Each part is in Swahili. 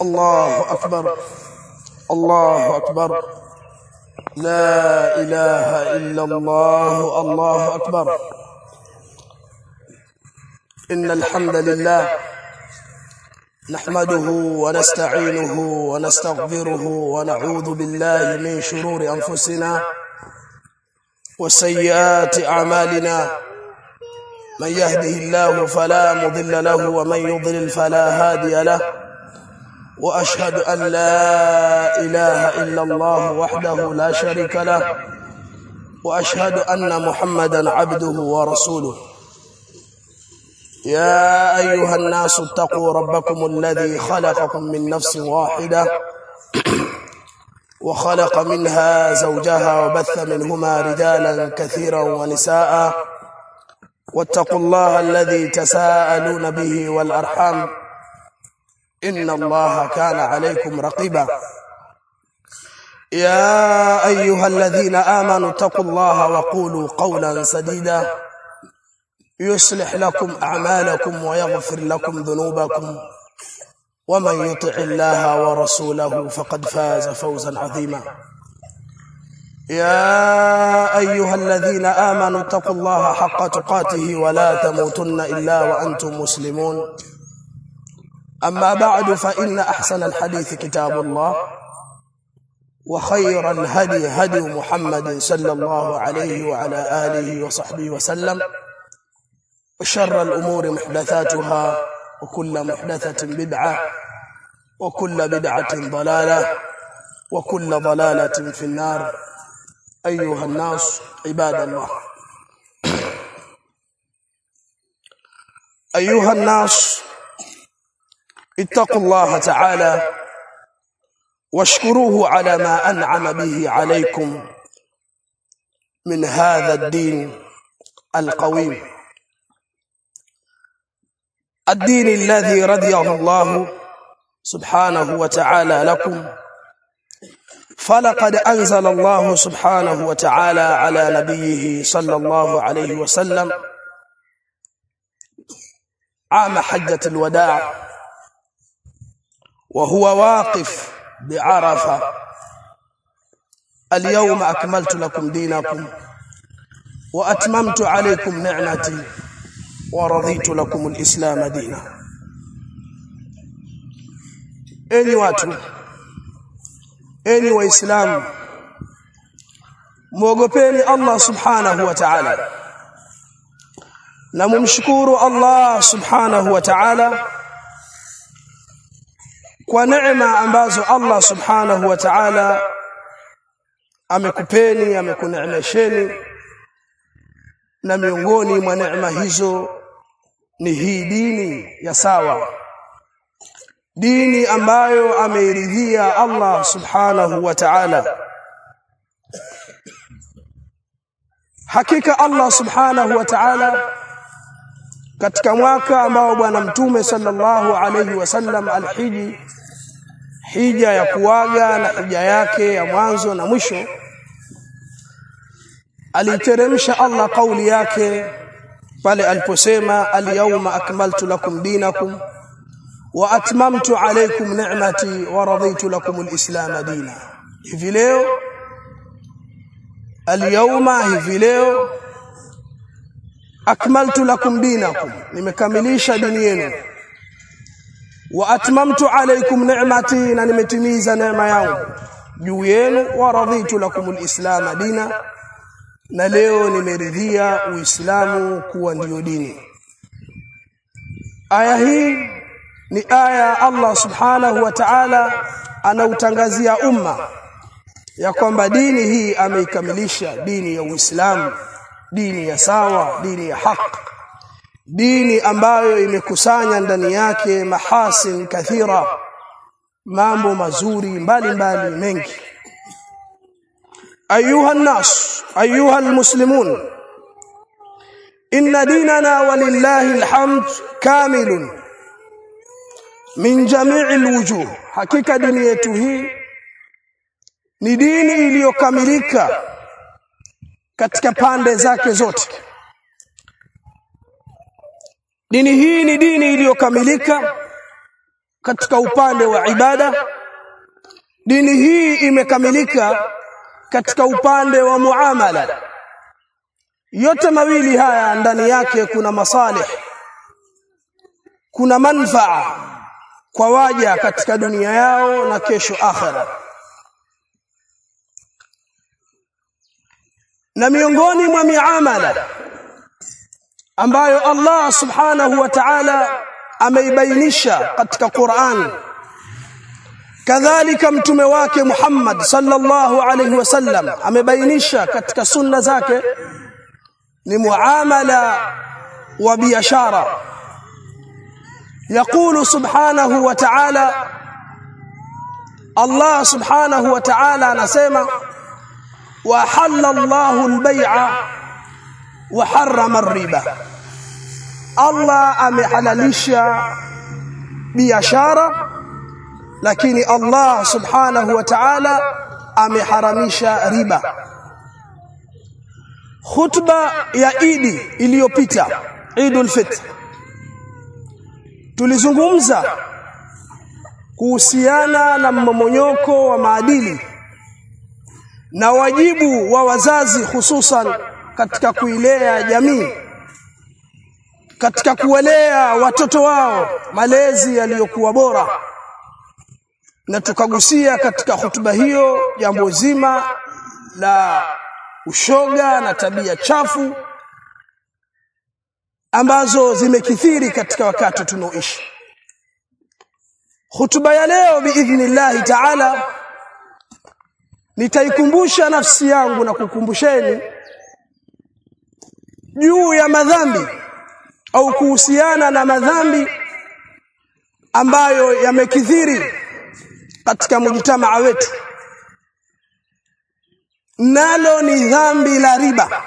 الله أكبر الله أكبر لا إله إلا الله الله أكبر إن الحمد لله نحمده ونستعينه ونستغفره ونعوذ بالله من شرور أنفسنا وسيئات أعمالنا من يهده الله فلا مضل له ومن يضلل فلا هادي له واشهد ان لا اله الا الله وحده لا شريك له واشهد ان محمدا عبده ورسوله يا ايها الناس اتقوا ربكم الذي خلقكم من نفس واحده وخلق منها زوجها وبث منهما رجالا كثيرا ونساء واتقوا الله الذي تساءلون به والارحام ان الله كان عليكم رقيبا يا ايها الذين امنوا اتقوا الله وقولوا قولا سديدا يصلح لكم اعمالكم ويغفر لكم ذنوبكم ومن يطع الله ورسوله فقد فاز فوزا عظيما يا ايها الذين امنوا اتقوا الله حق تقاته ولا تموتن الا وانتم مسلمون اما بعد فان احسن الحديث كتاب الله وخير الهدي هدي محمد صلى الله عليه وعلى اله وصحبه وسلم وشر الامور محدثاتها وكل محدثه بدعه وكل بدعه ضلاله وكل ضلاله في النار ايها الناس عباد الله ايها الناس اتقوا الله تعالى واشكروه على ما انعم به عليكم من هذا الدين القويم الدين الذي رضيه الله سبحانه وتعالى لكم فلقد انزل الله سبحانه وتعالى على نبيه صلى الله عليه وسلم عام حجة الوداع وهو واقف بعرفة اليوم أكملت لكم دينكم وأتممت عليكم نعمتي ورضيت لكم الإسلام دينا أي watu enyi waislamu muogopeni Allah subhanahu wa ta'ala na mumshukuru Allah subhanahu wa ta'ala kwa neema ambazo Allah subhanahu wa ta'ala amekupeni amekuneemesheni na miongoni mwa neema hizo ni hii dini ya sawa dini ambayo ameiridhia Allah subhanahu wa ta'ala hakika Allah subhanahu wa ta'ala katika mwaka ambao bwana mtume sallallahu alayhi wasallam alhiji hija ya kuaga na hija yake ya mwanzo na mwisho aliteremsha Allah kauli yake pale aliposema al-yawma akmaltu lakum dinakum wa atmamtu alaykum ni'mati wa raditu lakum al-islam dina hivi leo al-yawma hivi leo akmaltu lakum dinakum nimekamilisha dini yenu wa atmamtu alaykum ni'mati na nimetimiza neema yangu juu yenu wa raditu lakum al-islam dina na leo nimeridhia uislamu kuwa ndiyo dini aya hii ni aya Allah subhanahu wa ta'ala anautangazia umma ya kwamba dini hii ameikamilisha dini ya Uislamu dini ya sawa dini ya haki dini ambayo imekusanya ndani yake mahasin kathira mambo mazuri mbalimbali mbali mengi ayuha nas ayuha almuslimun inna dinana walillahi alhamd kamilun min jami'i alwujuh hakika dini yetu hii ni dini iliyokamilika katika pande zake zote dini hii ni dini iliyokamilika katika upande wa ibada dini hii imekamilika katika upande wa muamala yote mawili haya ndani yake kuna masalih kuna manfaa kwa waja katika dunia yao na kesho akhera na miongoni mwa miamala ambayo Allah subhanahu wa ta'ala ameibainisha katika Qur'an kadhalika mtume wake Muhammad sallallahu alayhi wasallam amebainisha katika sunna zake ni muamala wa biashara يقول سبحانه وتعالى الله سبحانه وتعالى anasema وحل الله البيع وحرم الربا Allah amehalalisha biashara lakini Allah subhanahu wa ta'ala ameharamisha riba khutba ya Idi iliyopita Eidul Fitr tulizungumza kuhusiana na mmomonyoko wa maadili na wajibu wa wazazi hususan katika kuilea jamii katika kuwalea watoto wao malezi yaliyokuwa bora na tukagusia katika hutuba hiyo jambo zima la ushoga na tabia chafu ambazo zimekithiri katika wakati tunaoishi hutuba ya leo biidhnillahi taala nitaikumbusha nafsi yangu na kukumbusheni juu ya madhambi au kuhusiana na madhambi ambayo yamekithiri katika mujtamaa wetu nalo ni dhambi la riba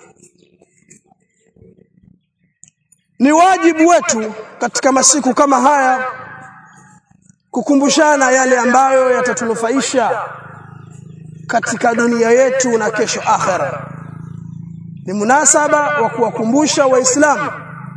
ni wajibu wetu katika masiku kama haya kukumbushana yale ambayo yatatunufaisha katika dunia yetu na kesho akhera ni munasaba wa kuwakumbusha waislamu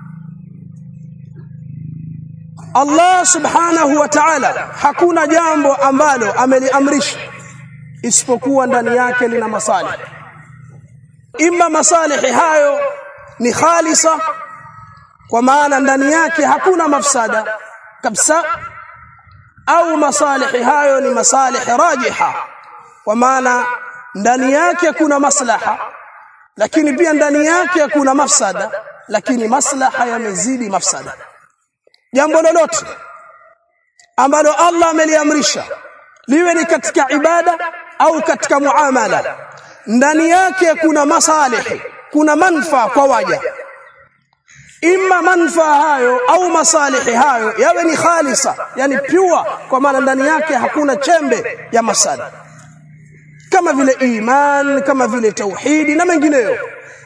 Allah subhanahu wa ta'ala hakuna jambo ambalo ameliamrisha isipokuwa ndani yake lina masalih imma masalihi hayo ni khalisa kwa maana ndani yake hakuna mafsada kabisa au masalihi hayo ni masalihi rajiha kwa maana ndani yake kuna maslaha lakini pia ndani yake kuna mafsada lakini maslaha yamezidi mafsada jambo lolote ambalo Allah ameliamrisha liwe ni katika ibada au katika muamala ndani yake kuna masalihi kuna manfaa kwa waja imma manfaa hayo au masalihi hayo yawe ni khalisa yani pure kwa maana ndani yake hakuna chembe ya masada kama vile iman kama vile tauhidi na mengineyo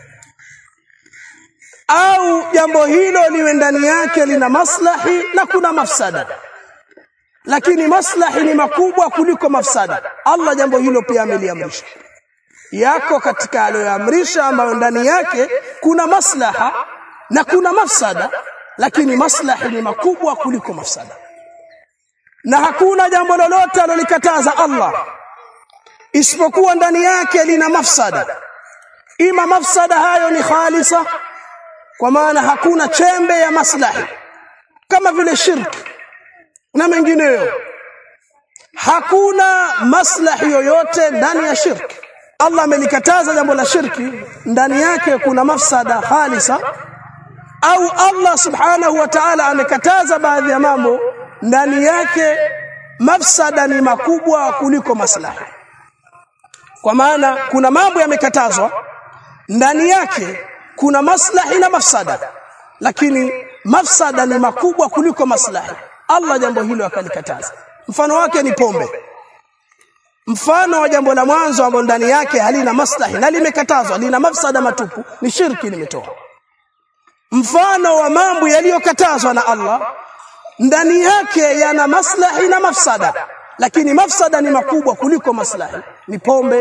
au jambo hilo liwe ndani yake lina maslahi na kuna mafsada lakini maslahi ni makubwa kuliko mafsada Allah jambo hilo pia ameliamrisha yako katika aliyoamrisha ambayo ndani yake kuna maslaha na kuna mafsada lakini maslahi ni makubwa kuliko mafsada na hakuna jambo lolote alolikataza Allah isipokuwa ndani yake lina mafsada ima mafsada hayo ni khalisa kwa maana hakuna chembe ya maslahi kama vile shirki na mengineyo hakuna maslahi yoyote ndani ya shirki Allah amelikataza jambo la shirki ndani yake kuna mafsada khalisa au Allah subhanahu wa ta'ala amekataza baadhi ya mambo ndani yake mafsada ni makubwa kuliko maslahi kwa maana kuna mambo yamekatazwa ndani yake kuna maslahi na mafsada lakini mafsada ni makubwa kuliko maslahi Allah jambo hilo akalikataza mfano wake ni pombe mfano wa jambo la mwanzo ambalo ndani yake halina maslahi na limekatazwa lina mafsada matupu ni shirki limetoa mfano wa mambo yaliyokatazwa na Allah ndani yake yana maslahi na mafsada lakini mafsada ni makubwa kuliko maslahi ni pombe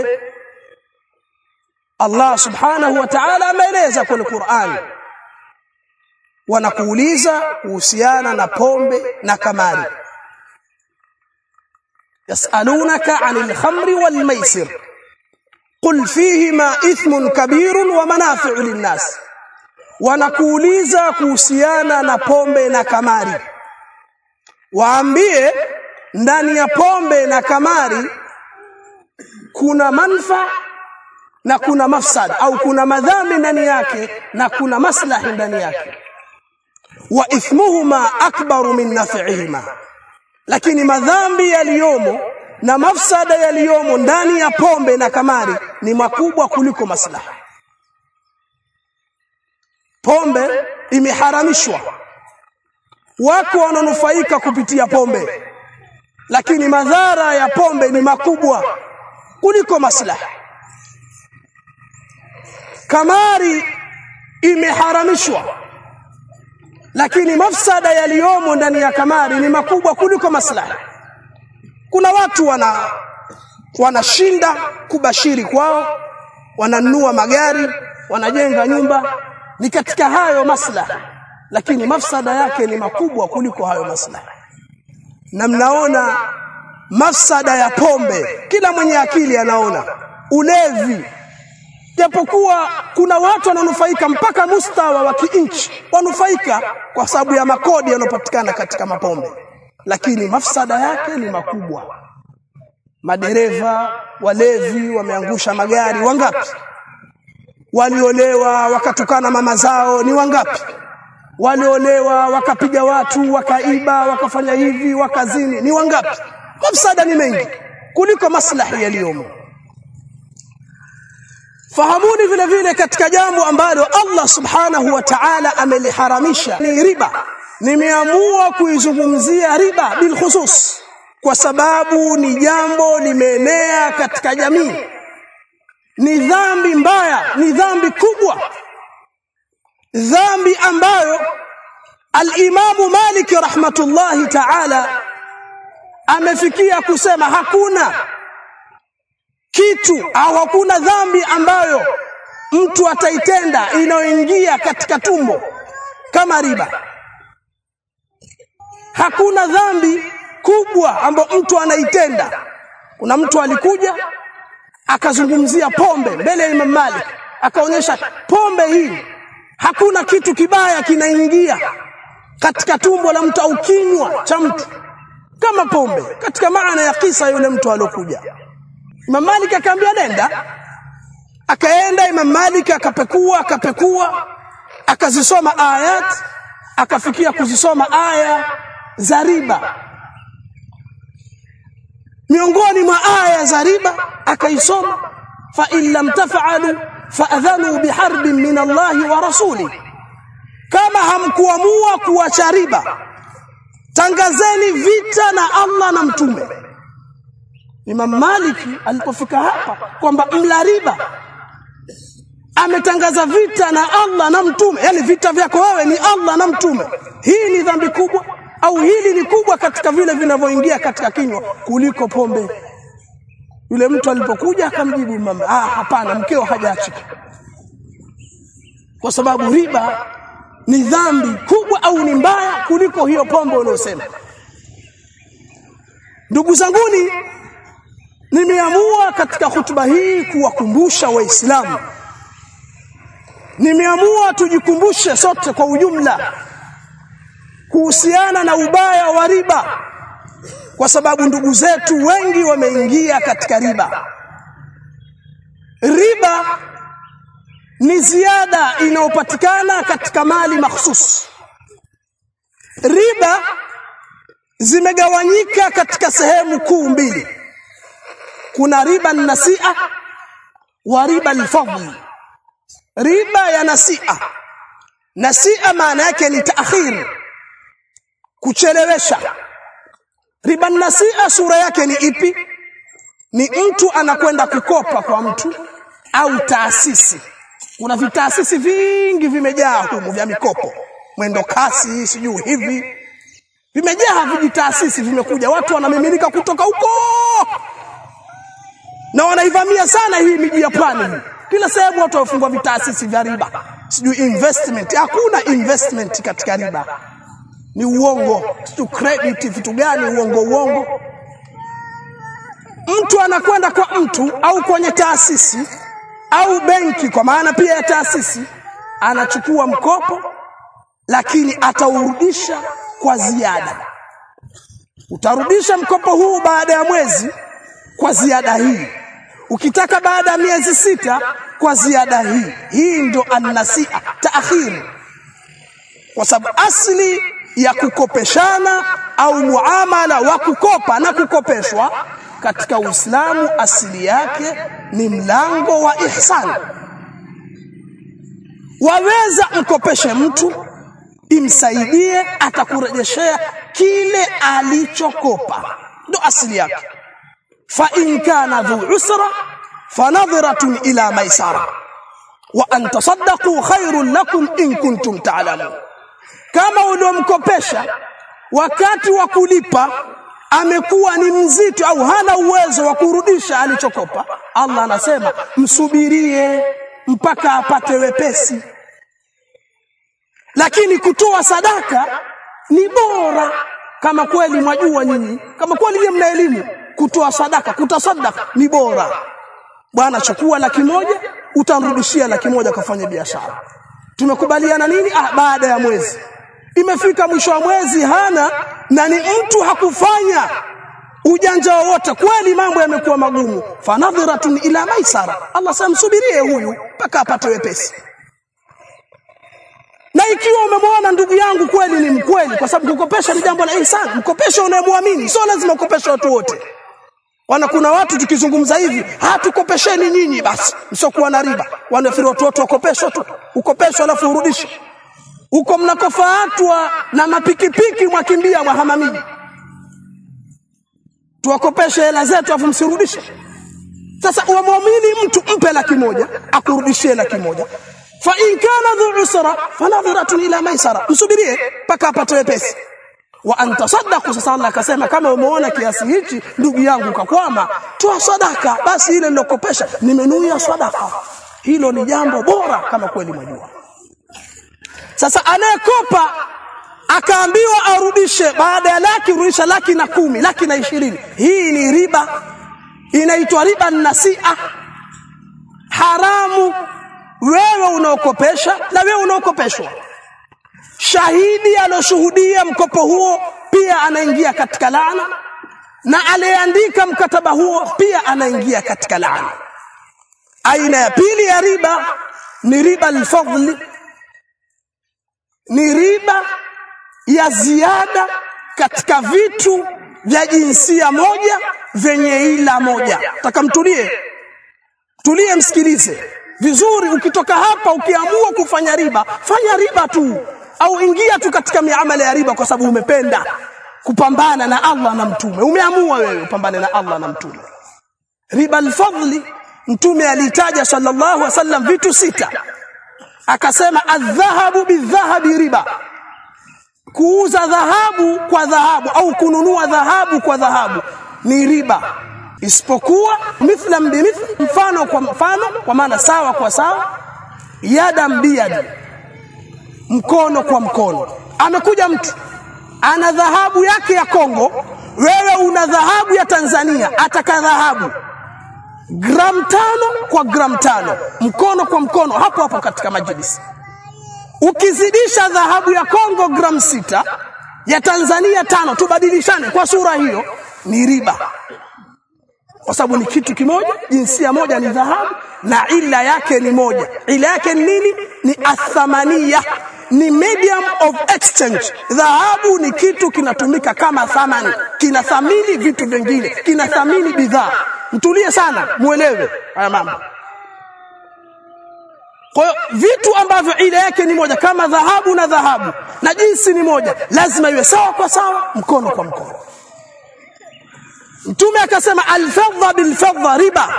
Allah subhanahu wa ta'ala ameeleza kwenye Qur'an wanakuuliza kuhusiana na pombe na kamari yasalunaka anil khamri wal maisir qul fihima ithmun kabirun wa manafi'u linnas wanakuuliza kuhusiana na pombe na kamari waambie ndani ya pombe na kamari kuna manfa na kuna mafsada au kuna madhambi ndani yake na kuna maslahi ndani yake wa ithmuhuma akbaru min naf'ihima lakini madhambi yaliyomo na mafsada yaliyomo ndani ya pombe na kamari ni makubwa kuliko maslaha pombe imeharamishwa wako wananufaika kupitia pombe lakini madhara ya pombe ni makubwa kuliko maslaha kamari imeharamishwa lakini mafsada yaliyomo ndani ya kamari ni makubwa kuliko maslaha kuna watu wana wanashinda kubashiri kwao wananunua magari wanajenga nyumba ni katika hayo maslaha lakini mafsada yake ni makubwa kuliko hayo maslaha na mnaona mafsada ya pombe kila mwenye akili anaona ulevi japokuwa kuna watu wananufaika mpaka mustawa wa kinchi wanufaika kwa sababu ya makodi yanayopatikana katika mapombe lakini mafsada yake ni makubwa madereva walevi wameangusha magari wangapi waliolewa wakatukana mama zao ni wangapi waliolewa wakapiga watu wakaiba wakafanya hivi wakazini ni wangapi mafsada ni mengi kuliko maslahi yaliyomo fahamuni vile vile katika jambo ambalo Allah subhanahu wa ta'ala ameliharamisha ni riba nimeamua kuizungumzia riba bil khusus kwa sababu ni jambo limeenea katika jamii ni dhambi mbaya ni dhambi kubwa dhambi ambayo al-Imamu Malik rahmatullahi ta'ala amefikia kusema hakuna kitu au hakuna dhambi ambayo mtu ataitenda inayoingia katika tumbo kama riba hakuna dhambi kubwa ambayo mtu anaitenda kuna mtu alikuja akazungumzia pombe mbele ya Imam Malik akaonyesha pombe hii hakuna kitu kibaya kinaingia katika tumbo la mtu au kinywa cha mtu kama pombe katika maana ya kisa yule mtu alokuja Imam Malik akamwambia nenda akaenda Imam Malik akapekua akapekua akazisoma ayat akafikia kuzisoma aya za riba miongoni mwa aya za riba akaisoma fa in lam taf'alu fa'adhanu biharbin min Allah wa rasuli kama hamkuamua kuacha riba tangazeni vita na Allah na mtume Imam Malik alipofika hapa kwamba mla riba ametangaza vita na Allah na mtume yani vita vyako wewe ni Allah na mtume hii ni dhambi kubwa au hili ni kubwa katika vile vinavyoingia katika kinywa kuliko pombe yule mtu alipokuja akamjibu mama ah hapana mkeo hajaacha kwa sababu riba ni dhambi kubwa au ni mbaya kuliko hiyo pombe unayosema ndugu zanguni nimeamua katika hutuba hii kuwakumbusha waislamu nimeamua tujikumbushe sote kwa ujumla kuhusiana na ubaya wa riba kwa sababu ndugu zetu wengi wameingia katika riba riba ni ziada inayopatikana katika mali mahsus riba zimegawanyika katika sehemu kuu mbili kuna riba nasia wa riba alfadl riba ya nasia nasia maana yake ni taakhir kuchelewesha riba nasia sura yake ni ipi ni mtu anakwenda kukopa kwa mtu au taasisi kuna vitaasisi vingi vimejaa humu vya mikopo mwendo kasi sijui hivi vimejaa vijitaasisi vimekuja watu wanamiminika kutoka huko na wanaivamia sana hii miji ya pwani kila sehemu watu wafungwa vitaasisi vya riba sijui investment hakuna investment katika riba ni uongo sijui credit vitu gani uongo uongo mtu anakwenda kwa mtu au kwenye taasisi au benki kwa maana pia ya taasisi anachukua mkopo lakini ataurudisha kwa ziada utarudisha mkopo huu baada ya mwezi kwa ziada hii ukitaka baada ya miezi sita kwa ziada hii hii ndo annasia taakhir kwa sababu asli ya kukopeshana au muamala wa kukopa na kukopeshwa katika Uislamu asili yake ni mlango wa ihsan waweza mkopeshe mtu imsaidie atakurejeshea kile alichokopa ndo asili yake fa in kana dhu usra fanadhiratun ila maisara wa an tasaddaqu khairun lakum in kuntum ta'lamun kama uliomkopesha wakati wa kulipa amekuwa ni mzito au hana uwezo wa kurudisha alichokopa Allah anasema msubirie mpaka apate wepesi lakini kutoa sadaka ni bora kama kweli mwajua nyinyi kama kweli nyinyi mna elimu kutoa sadaka kutasadaka ni bora bwana chukua laki moja utamrudishia laki moja kafanya biashara tumekubaliana nini ah baada ya mwezi imefika mwisho wa mwezi hana na ni mtu hakufanya ujanja wowote kweli mambo yamekuwa magumu fanadhiratun ila maisara Allah samsubirie huyu mpaka apate wepesi na ikiwa umemwona ndugu yangu kweli ni mkweli kwa sababu kukopesha ni jambo la ihsan mkopesha unayemwamini sio lazima ukopeshe watu wote wana kuna watu tukizungumza hivi hatukopesheni nyinyi basi msiokuwa na riba wanafikiri watu wote wakopeshwa tu ukopeshwa alafu urudishe huko mnakofaatwa na mapikipiki mwakimbia mwahamamiji tuwakopeshe hela zetu afu msirudishe sasa umwamini mtu mpe laki moja akurudishie laki moja fa in kana dhu usra fanadhiratun ila maisara msubirie mpaka apate wepesi wa antasaddaqu sasa Allah akasema kama umeona kiasi hichi ndugu yangu kakwama toa sadaka basi ile nilokopesha nimenuia sadaka hilo ni jambo bora kama kweli mwajua sasa anayekopa akaambiwa arudishe baada ya laki rudisha laki na kumi laki na ishirini hii ni riba inaitwa riba nasia haramu wewe unaokopesha na wewe unaokopeshwa shahidi aloshuhudia mkopo huo pia anaingia katika laana na aliyeandika mkataba huo pia anaingia katika laana aina ya pili ya riba ni riba alfadli ni riba ya ziada katika vitu vya jinsia moja vyenye ila moja taka mtulie tulie msikilize vizuri ukitoka hapa ukiamua kufanya riba fanya riba tu au ingia tu katika miamala ya riba kwa sababu umependa kupambana na Allah na mtume umeamua wewe upambane na Allah na mtume riba alfadli mtume alitaja sallallahu alaihi wasallam vitu sita akasema adhahabu bidhahabi riba kuuza dhahabu kwa dhahabu au kununua dhahabu kwa dhahabu ni riba isipokuwa mithlan bimithli mfano kwa mfano kwa maana sawa kwa sawa yada biyad mkono kwa mkono amekuja mtu ana dhahabu yake ya Kongo wewe una dhahabu ya Tanzania ataka dhahabu gram tano kwa gram tano mkono kwa mkono hapo hapo katika majlisi ukizidisha dhahabu ya Kongo gram sita ya Tanzania tano tubadilishane kwa sura hiyo ni riba kwa sababu ni kitu kimoja jinsia moja ni dhahabu na ila yake ni moja ila yake ni nini ni athamania ni medium of exchange dhahabu ni kitu kinatumika kama thamani kinathamini vitu vingine kinathamini bidhaa mtulie sana muelewe haya mambo kwa hiyo vitu ambavyo ile yake ni moja kama dhahabu na dhahabu na jinsi ni moja lazima iwe sawa kwa sawa mkono kwa mkono Mtume akasema alfadha bilfadha riba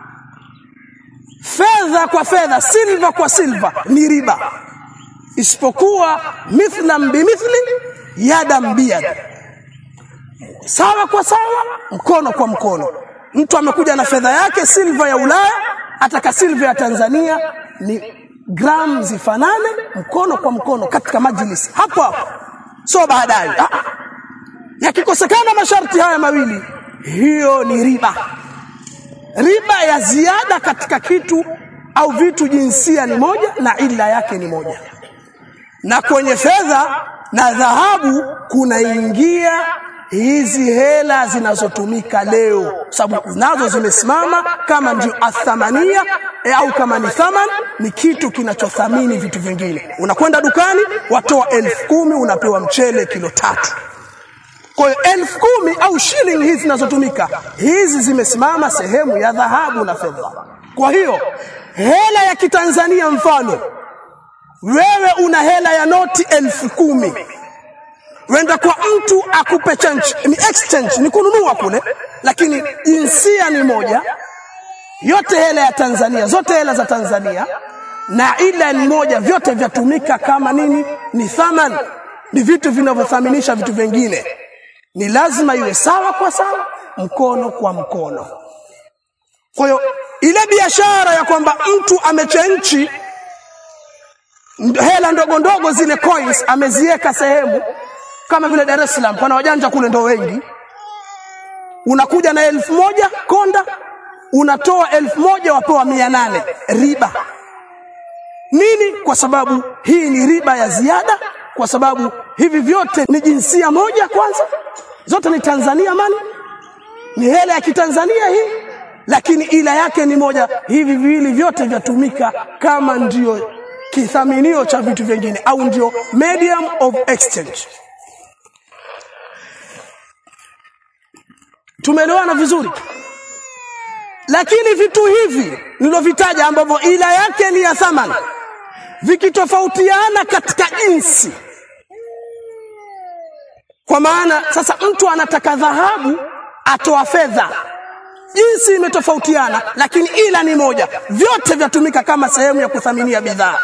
fedha kwa fedha silva kwa silva ni riba isipokuwa mithlan bimithli yadan biyad sawa kwa sawa mkono kwa mkono mtu amekuja na fedha yake silva ya Ulaya ataka silva ya Tanzania ni gram zifanane mkono kwa mkono katika majlisi hapo hapo sio baadaye yakikosekana masharti haya mawili hiyo ni riba riba ya ziada katika kitu au vitu jinsia ni moja na ila yake ni moja na kwenye fedha na dhahabu kunaingia hizi hela zinazotumika leo, sababu nazo zimesimama kama ndio athamania e, au kama ni thaman, ni kitu kinachothamini vitu vingine. Unakwenda dukani, watoa elfu kumi unapewa mchele kilo tatu. Kwa hiyo elfu kumi au shilingi hizi zinazotumika hizi zimesimama sehemu ya dhahabu na fedha. Kwa hiyo hela ya kitanzania mfano wewe una hela ya noti elfu kumi wenda kwa mtu akupe change, ni exchange, ni kununua kule, lakini jinsia ni moja, yote hela ya Tanzania, zote hela za Tanzania na ila ni moja, vyote vyatumika kama nini? Ni thaman, ni vitu vinavyothaminisha vitu vingine. Ni lazima iwe sawa kwa sawa, mkono kwa mkono. Kwa hiyo ile biashara ya kwamba mtu amechenchi hela ndogo ndogo zile coins ameziweka sehemu kama vile Dar es Salaam, pana wajanja kule ndo wengi. Unakuja na elfu moja konda, unatoa elfu moja wapewa mia nane riba. Nini? Kwa sababu hii ni riba ya ziada, kwa sababu hivi vyote ni jinsia moja. Kwanza zote ni Tanzania mali, ni hela ya kitanzania hii, lakini ila yake ni moja. Hivi viwili vyote vyatumika kama ndio kithaminio cha vitu vingine au ndio medium of exchange. Tumeelewana vizuri? Lakini vitu hivi nilovitaja ambavyo ila yake ni ya thamani, vikitofautiana katika jinsi, kwa maana sasa mtu anataka dhahabu atoa fedha, jinsi imetofautiana, lakini ila ni moja, vyote vyatumika kama sehemu ya kuthaminia bidhaa.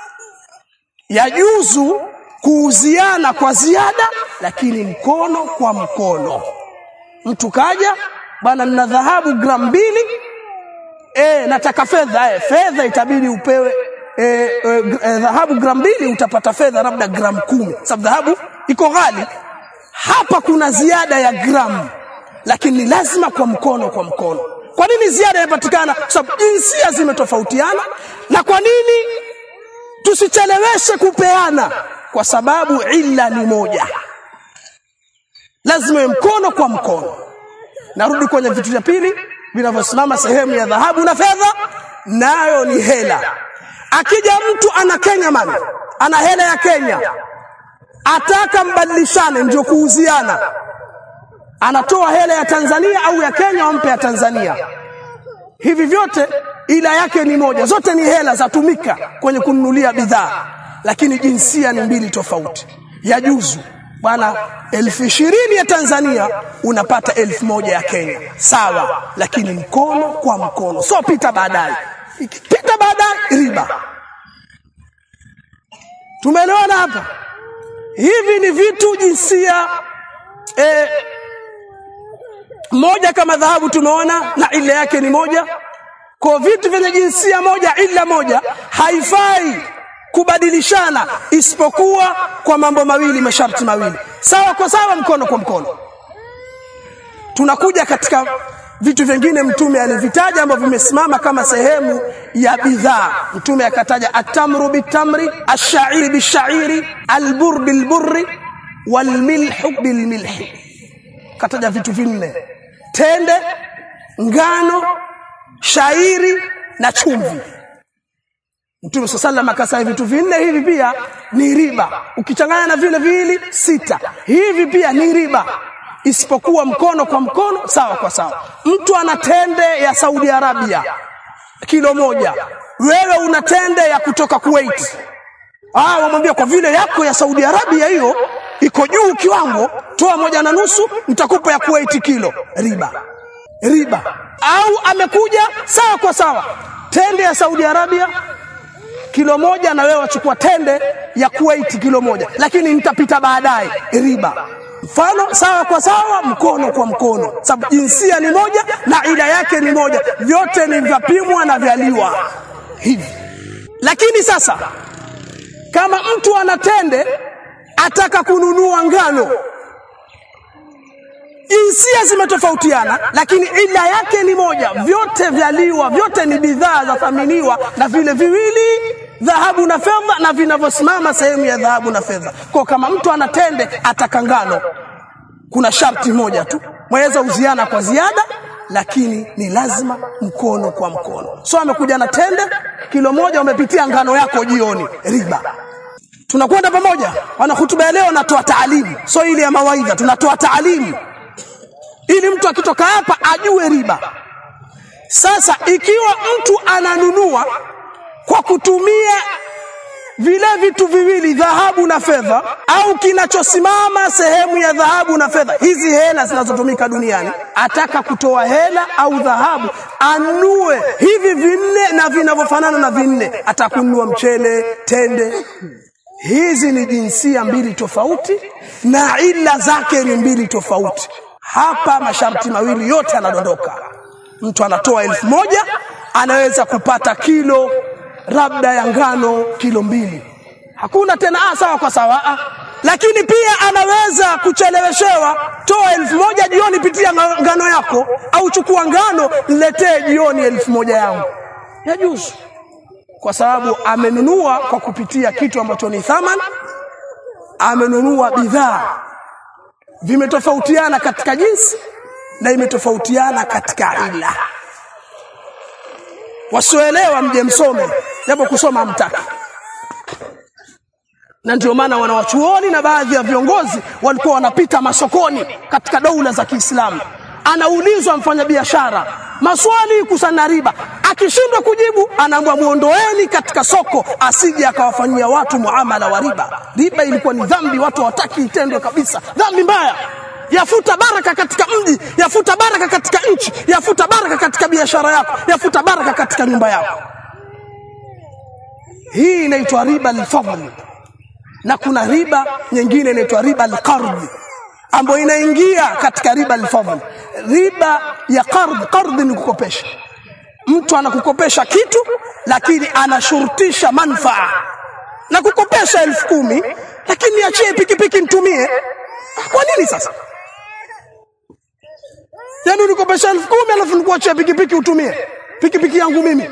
Yajuzu kuuziana kwa ziada, lakini mkono kwa mkono. Mtu kaja bwana, nina dhahabu gramu mbili, e, nataka fedha e, fedha itabidi upewe e, e, e, dhahabu gramu mbili, utapata fedha labda gramu kumi, sababu dhahabu iko ghali. Hapa kuna ziada ya gramu, lakini ni lazima kwa mkono kwa mkono. Kwa nini ziada inapatikana? Kwa sababu jinsia zimetofautiana. Na kwa nini tusicheleweshe kupeana? Kwa sababu illa ni moja lazima mkono kwa mkono. Narudi kwenye vitu vya pili vinavyosimama sehemu ya dhahabu na fedha, nayo ni hela. Akija mtu ana Kenya mali, ana hela ya Kenya, ataka mbadilishane, ndio kuuziana, anatoa hela ya Tanzania au ya Kenya, wampe ya Tanzania. Hivi vyote ila yake ni moja, zote ni hela zatumika kwenye kununulia bidhaa, lakini jinsia ni mbili tofauti. Yajuzu bwana elfu ishirini ya Tanzania unapata elfu moja ya Kenya, sawa, lakini mkono kwa mkono, so pita baadaye. Ikipita baadaye riba. Tumeelewana hapa? Hivi ni vitu jinsia eh, moja kama dhahabu tumeona, na ila yake ni moja. Kwa vitu vyenye jinsia moja, ila moja, haifai kubadilishana isipokuwa kwa mambo mawili, masharti mawili, sawa kwa sawa, mkono kwa mkono. Tunakuja katika vitu vingine Mtume alivitaja ambavyo vimesimama kama sehemu ya bidhaa. Mtume akataja atamru bitamri, ashairi bishairi, albur bilburri, walmilhu bilmilhi. Kataja vitu vinne: tende, ngano, shairi na chumvi. Mtume swalla sallam akasema vitu vinne hivi pia ni riba, ukichanganya na vile viwili sita, hivi pia ni riba, isipokuwa mkono kwa mkono, sawa kwa sawa. Mtu ana tende ya Saudi Arabia kilo moja, wewe una tende ya kutoka Kuwait. Ah, wamwambia kwa vile yako ya Saudi Arabia hiyo iko juu kiwango, toa moja na nusu, nitakupa ya Kuwait kilo. Riba, riba. Au amekuja sawa kwa sawa, tende ya Saudi Arabia kilo moja na wewe wachukua tende ya Kuwait kilo moja, lakini nitapita baadaye, riba. Mfano sawa kwa sawa, mkono kwa mkono, sababu jinsia ni moja na ila yake ni moja, vyote ni vyapimwa na vyaliwa hivi. Lakini sasa kama mtu ana tende ataka kununua ngano, jinsia zimetofautiana lakini ila yake ni moja vyote vyaliwa vyote ni bidhaa za thaminiwa na vile viwili dhahabu na fedha na vinavyosimama sehemu ya dhahabu na fedha kwa kama mtu anatende atakangano kuna sharti moja tu mwaweza uziana kwa ziada lakini ni lazima mkono kwa mkono so amekuja na tende kilo moja umepitia ngano yako jioni riba tunakwenda pamoja wana hutuba ya leo natoa taalimu so ile ya mawaidha tunatoa taalimu ili mtu akitoka hapa ajue riba sasa ikiwa mtu ananunua kwa kutumia vile vitu viwili dhahabu na fedha au kinachosimama sehemu ya dhahabu na fedha hizi hela zinazotumika duniani ataka kutoa hela au dhahabu anue hivi vinne na vinavyofanana na vinne atakununua mchele tende hizi ni jinsia mbili tofauti na ila zake ni mbili tofauti hapa masharti mawili yote yanadondoka mtu anatoa elfu moja anaweza kupata kilo labda ya ngano kilo mbili hakuna tena ah, sawa kwa sawa ah. lakini pia anaweza kucheleweshewa toa elfu moja jioni pitia ngano yako au chukua ngano niletee jioni elfu moja yangu yajuzu kwa sababu amenunua kwa kupitia kitu ambacho ni thaman amenunua bidhaa vimetofautiana katika jinsi na imetofautiana katika ila wasioelewa mje msome japo kusoma mtaki na ndio maana wanawachuoni na baadhi ya viongozi walikuwa wanapita masokoni katika doula za Kiislamu anaulizwa mfanyabiashara maswali kusana riba akishindwa kujibu anaambwa muondoeni katika soko asije akawafanyia watu muamala wa riba riba ilikuwa ni dhambi watu hawataki itendwe kabisa dhambi mbaya yafuta baraka katika mji yafuta baraka katika nchi yafuta baraka katika biashara yako yafuta baraka katika nyumba yako hii inaitwa riba al-fadl na kuna riba nyingine inaitwa riba al-qard ambayo inaingia katika riba al-fadl riba ya qard qard ni kukopesha mtu anakukopesha kitu lakini anashurutisha manfaa na kukopesha elfu kumi lakini niachie pikipiki nitumie kwa nini sasa yaani unikopesha elfu kumi alafu nikuachia pikipiki utumie pikipiki yangu mimi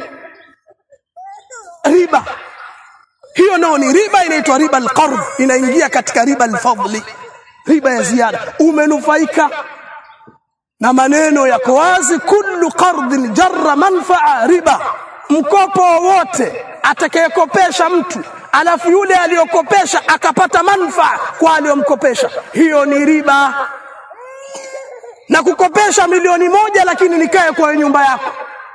riba hiyo nao ni riba inaitwa riba alqard inaingia katika riba alfadli riba ya ziada umenufaika na maneno yako wazi kullu qardin jarra manfaa riba mkopo wowote atakayekopesha mtu alafu yule aliyokopesha akapata manfaa kwa aliyomkopesha hiyo ni riba na kukopesha milioni moja lakini nikae kwa nyumba yako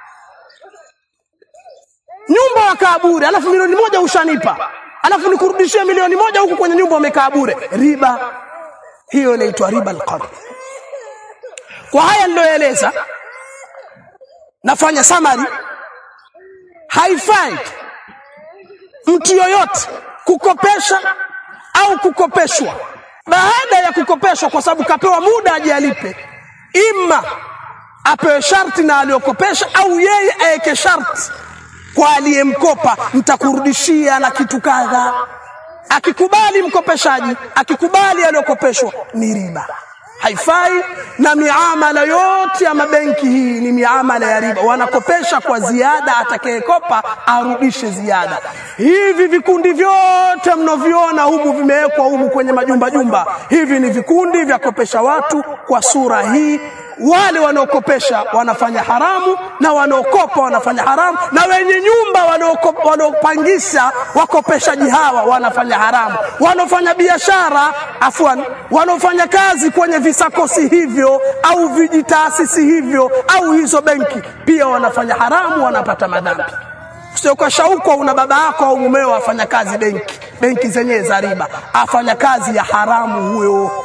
nyumba wakaa bure alafu milioni moja ushanipa alafu nikurudishie milioni moja huku kwenye nyumba umekaa bure riba hiyo inaitwa riba alqard kwa haya niliyoeleza nafanya summary haifai mtu yoyote kukopesha au kukopeshwa baada ya kukopeshwa kwa sababu kapewa muda aje alipe imma apewe sharti na aliyokopesha au yeye aweke sharti kwa aliyemkopa nitakurudishia na kitu kadha akikubali mkopeshaji akikubali aliyokopeshwa ni riba haifai na miamala yote ya mabenki hii ni miamala ya riba wanakopesha kwa ziada atakayekopa arudishe ziada hivi vikundi vyote mnaviona humu vimewekwa humu kwenye majumba jumba hivi ni vikundi vya kopesha watu kwa sura hii wale wanaokopesha wanafanya haramu na wanaokopa wanafanya haramu na wenye nyumba wanaopangisha wakopeshaji hawa wanafanya haramu wanaofanya biashara afwan wanaofanya kazi kwenye visakosi hivyo au vijitaasisi hivyo au hizo benki pia wanafanya haramu wanapata madhambi sio kwa shauku una baba yako au mumeo afanya kazi benki benki zenyewe za riba afanya kazi ya haramu huyo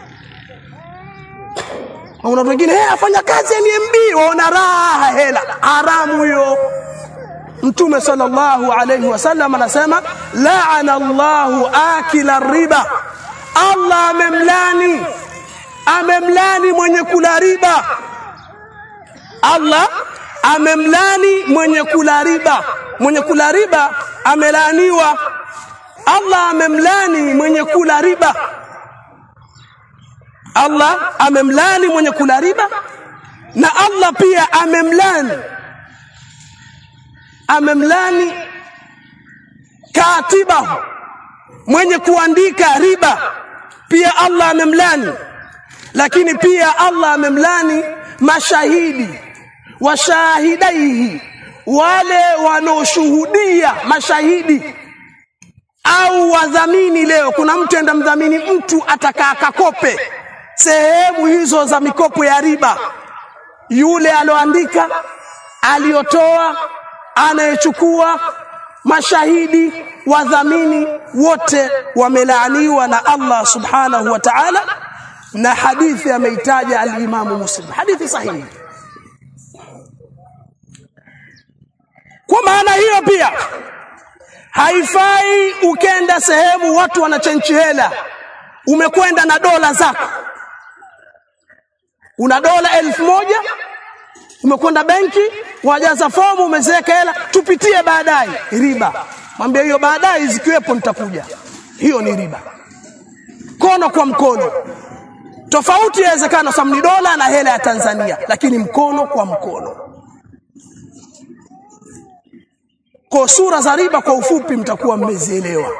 una wengine hey, afanya kazi NMB waona raha hela haramu hiyo Mtume sallallahu alayhi wasallam anasema laana Allahu akila riba Allah amemlani amemlani mwenye kula riba Allah amemlani mwenye kula riba mwenye kula riba amelaaniwa Allah amemlani mwenye kula riba Allah amemlani mwenye kula riba na Allah pia amemlani amemlani katibahu mwenye kuandika riba pia Allah amemlani lakini pia Allah amemlani mashahidi washahidaihi wale wanaoshuhudia mashahidi au wadhamini leo kuna mtu enda mdhamini mtu atakaa kakope sehemu hizo za mikopo ya riba yule aloandika aliyotoa anayechukua mashahidi wadhamini wote wamelaaniwa na Allah subhanahu wa ta'ala na hadithi ameitaja al-Imamu Muslim hadithi sahihi kwa maana hiyo pia haifai ukenda sehemu watu wanachenchi hela umekwenda na dola zako una dola elfu moja umekwenda benki wajaza fomu umeziweka hela tupitie baadaye riba mwambie hiyo baadaye zikiwepo nitakuja hiyo ni riba mkono kwa mkono tofauti yawezekana sababu ni dola na hela ya Tanzania lakini mkono kwa mkono kwa sura za riba kwa ufupi mtakuwa mmezielewa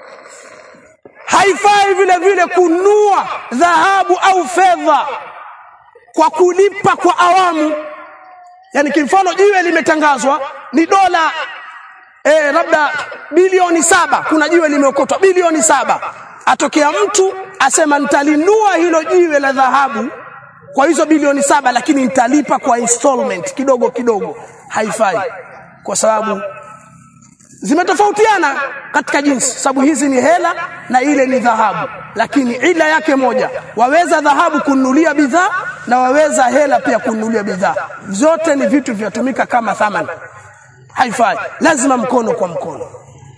haifai vile vile kunua dhahabu au fedha kwa kulipa kwa awamu yani kimfano jiwe limetangazwa ni dola eh, labda bilioni saba kuna jiwe limeokotwa bilioni saba atokea mtu asema nitalinua hilo jiwe la dhahabu kwa hizo bilioni saba lakini nitalipa kwa installment kidogo kidogo haifai kwa sababu zimetofautiana katika jinsi sababu hizi ni hela na ile ni dhahabu lakini ila yake moja waweza dhahabu kununulia bidhaa na waweza hela pia kununulia bidhaa zote ni vitu vyatumika kama thamani haifai lazima mkono kwa mkono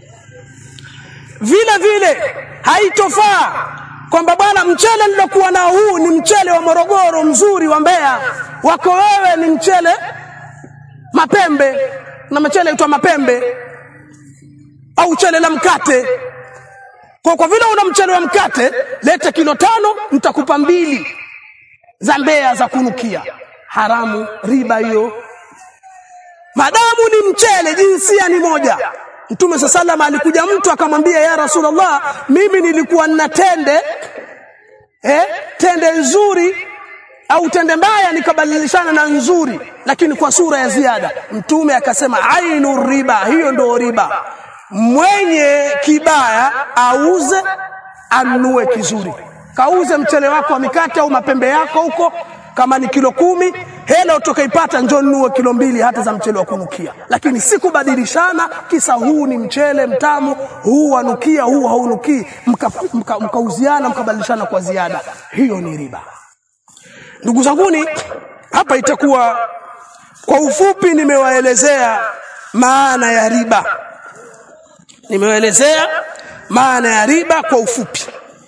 vile vile haitofaa kwamba bwana mchele nilokuwa nao huu ni mchele wa Morogoro mzuri wa Mbeya wako wewe ni mchele mapembe na mchele uitwa mapembe au chele la mkate kwa kwa vile una mchele wa mkate leta kilo tano nitakupa mbili za Mbeya za kunukia haramu riba hiyo madamu ni mchele jinsia ni moja Mtume sallallahu alikuja mtu akamwambia ya Rasulullah mimi nilikuwa nina tende eh tende nzuri au tende mbaya nikabadilishana na nzuri lakini kwa sura ya ziada mtume akasema ainu riba hiyo ndio riba mwenye kibaya auze anunue kizuri kauze mchele wako wa mikate au mapembe yako huko kama ni kilo kumi hela utakaipata njoo nunue kilo mbili hata za mchele wa kunukia lakini si kubadilishana kisa huu ni mchele mtamu huu wanukia huu haunukii mkauziana mka, mka mkabadilishana kwa ziada hiyo ni riba ndugu zanguni hapa itakuwa kwa ufupi nimewaelezea maana ya riba nimewaelezea maana ya riba kwa ufupi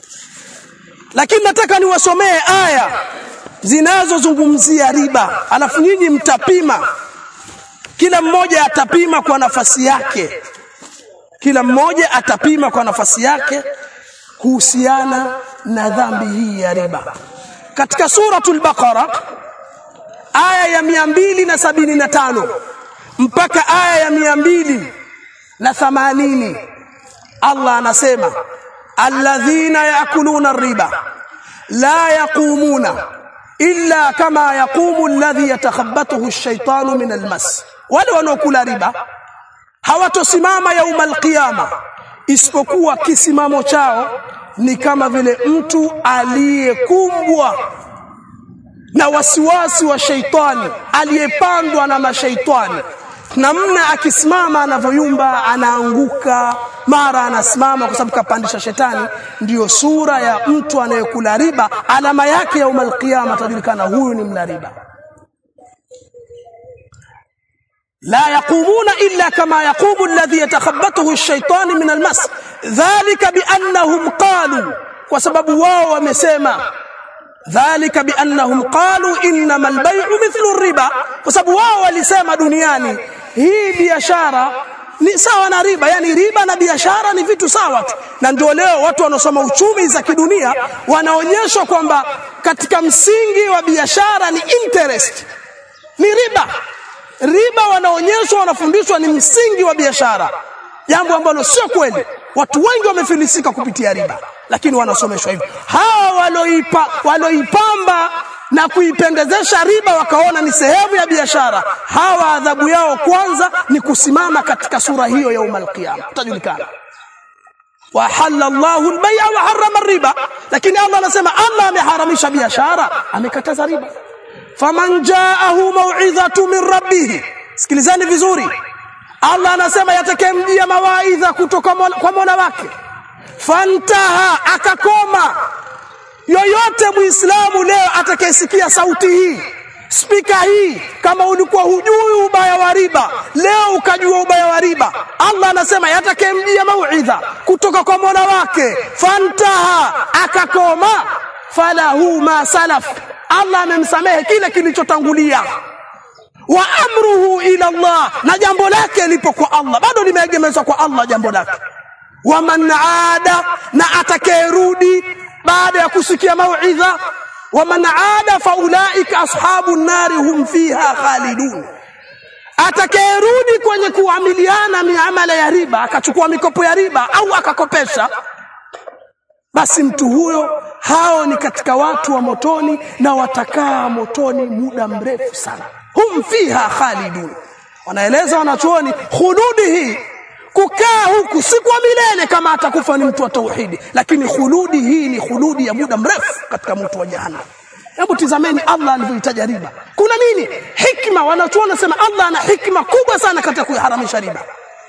lakini nataka niwasomee aya zinazozungumzia riba alafu nyinyi mtapima kila mmoja atapima kwa nafasi yake kila mmoja atapima kwa nafasi yake kuhusiana na dhambi hii ya riba katika suratul baqara aya ya mia mbili na sabini na tano mpaka aya ya mia mbili na thamanini Allah anasema alladhina yakuluna riba la yaqumuna illa kama yaqumu alladhi yatakhabbathu ash-shaytanu min al-mas wale wanaokula riba hawatosimama yaumal qiyama isipokuwa kisimamo chao ni kama vile mtu aliyekumbwa na wasiwasi wa sheitani aliyepandwa na mashaitani namna akisimama anavyoyumba anaanguka mara anasimama kwa sababu kapandisha shetani ndiyo sura ya mtu anayekula riba alama yake ya umal qiyama tajulikana huyu ni mla riba لا يقومون إلا كما يقوم الذي يتخبطه الشيطان من المس ذلك بأنهم قالوا وسبب واو ومسيما ذلك بأنهم قالوا إنما البيع مثل الربا وسبب واو walisema duniani hii biashara ni sawa na riba yani riba na biashara ni vitu sawa tu na ndio leo watu wanaosoma uchumi za kidunia wanaonyeshwa kwamba katika msingi wa biashara ni interest ni riba riba wanaonyeshwa wanafundishwa ni msingi wa biashara jambo ambalo sio kweli watu wengi wamefilisika kupitia riba lakini wanasomeshwa hivyo hawa waloipa waloipamba na kuipendezesha riba wakaona ni sehemu ya biashara hawa adhabu yao kwanza ni kusimama katika sura hiyo ya umal qiyama utajulikana wa halalla Allahu al-bay'a wa harrama riba lakini Allah anasema Allah ameharamisha biashara amekataza riba faman ja'ahu mau'izatu min rabbih sikilizani vizuri Allah anasema yatakayemjia mawaidha kutoka kwa Mola wake fantaha akakoma yoyote muislamu leo atakayesikia sauti hii spika hii kama ulikuwa hujui ubaya wa riba leo ukajua ubaya wa riba Allah anasema yatakayemjia mauidha kutoka kwa Mola wake fantaha akakoma falahu ma salaf Allah amemsamehe kile kilichotangulia wa amruhu ila Allah na jambo lake lipo kwa Allah bado limeegemezwa kwa Allah jambo lake wa man aada na atakayerudi baada ya kusikia mauidha wa man aada faulaika ashabu nari hum fiha khalidun atakayerudi kwenye kuamiliana miamala ya riba akachukua mikopo ya riba au akakopesha basi mtu huyo hao ni katika watu wa motoni na watakaa motoni muda mrefu sana hum fiha khalidun wanaeleza wanachuoni khuludi hii kukaa huku si kwa milele kama atakufa ni mtu wa tauhidi lakini khuludi hii ni khuludi ya muda mrefu katika mtu wa jahannam hebu tizameni Allah alivyoitaja riba kuna nini hikma wanachuoni nasema Allah ana hikma kubwa sana katika kuharamisha riba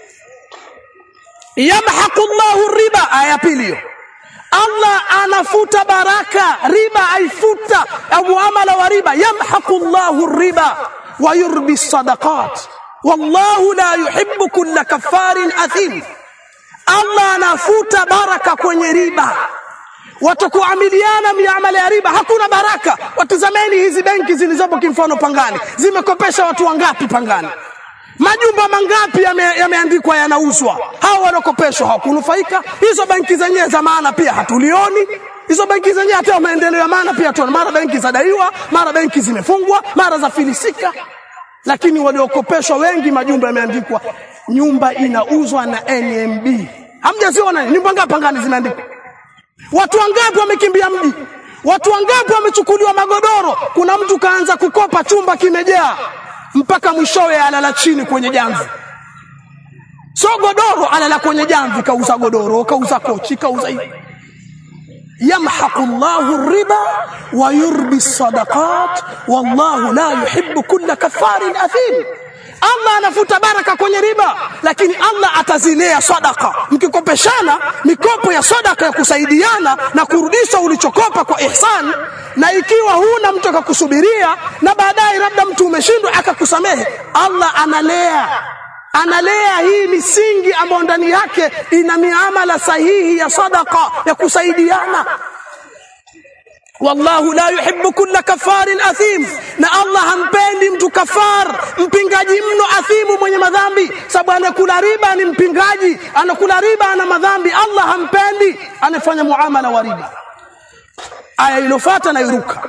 yamhaqu Allahu riba aya pili hiyo Allah anafuta baraka riba aifuta muamala wa riba yamhaqu Allahu riba wa yurbi sadaqat wallahu la yuhibbu kulla kafarin athim Allah anafuta baraka kwenye riba watakuamiliana miamala ya riba hakuna baraka watizameni hizi benki zilizopo kimfano pangani zimekopesha watu wangapi pangani majumba mangapi yameandikwa yame yanauzwa hao wanaokopeshwa hawakunufaika hizo benki zenyewe za maana pia hatulioni hizo benki zenyewe hata maendeleo ya maana pia tuona mara benki zadaiwa mara benki zimefungwa mara za filisika lakini waliokopeshwa wengi majumba yameandikwa nyumba inauzwa na NMB hamjaziona nyumba ngapi pangani zimeandikwa watu wangapi wamekimbia mji watu wangapi wamechukuliwa magodoro kuna mtu kaanza kukopa chumba kimejaa mpaka mwishowe alala chini kwenye jamvi so godoro alala kwenye jamvi kauza godoro kauza kochi kauza hivi yamhaqu Allahu riba wa yurbi sadaqat wallahu la yuhibbu kulla kafarin athim Allah anafuta baraka kwenye riba lakini Allah atazilea sadaka mkikopeshana mikopo ya sadaka ya kusaidiana na kurudisha ulichokopa kwa ihsan na ikiwa huna mtu akakusubiria na baadaye labda mtu umeshindwa akakusamehe Allah analea analea hii misingi ambayo ndani yake ina miamala sahihi ya sadaka ya kusaidiana wallahu la yuhibbu kulla kafarin athim na Allah hampendi mtu kafar mpingaji mno athimu mwenye madhambi sababu anakula riba ni mpingaji anakula riba ana madhambi Allah hampendi anafanya muamala wa riba aya iliyofuata na iruka